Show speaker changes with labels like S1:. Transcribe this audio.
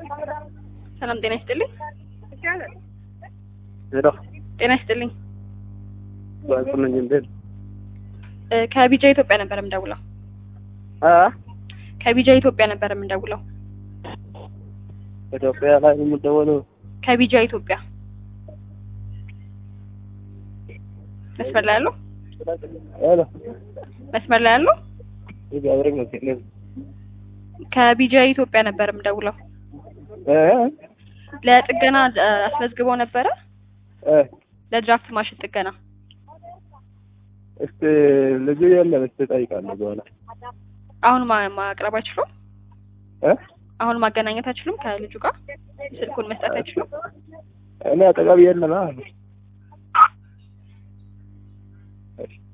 S1: ሰላም ጤና ይስጥልኝ።
S2: ሄሎ
S1: ጤና ይስጥልኝ።
S2: ባንኩነኝ እንዴት
S1: እ ከቢጃ ኢትዮጵያ ነበር የምደውለው።
S2: አ
S1: ከቢጃ ኢትዮጵያ ነበር የምደውለው።
S2: ኢትዮጵያ ላይ ነው የምደወለው።
S1: ከቢጃ ኢትዮጵያ መስመር ላይ ያለው
S2: ሄሎ
S1: መስመር ላይ ያለው
S2: እግዚአብሔር ይመስገን።
S1: ከቢጃ ኢትዮጵያ ነበር የምደውለው።
S2: እ
S1: ለጥገና እ አስመዝግበው ነበረ
S2: እ
S1: ለድራፍት ማሽን ጥገና።
S2: እስቲ ልጁ የለም እስቲ እጠይቃለሁ በኋላ
S1: አሁን ማ- ማቅረብ አይችሉም?
S2: እ
S1: አሁን ማገናኘት አይችሉም? ከልጁ ጋር ስልኩን መስጠት አይችሉም?
S2: እኔ አጠገብ የለም። አ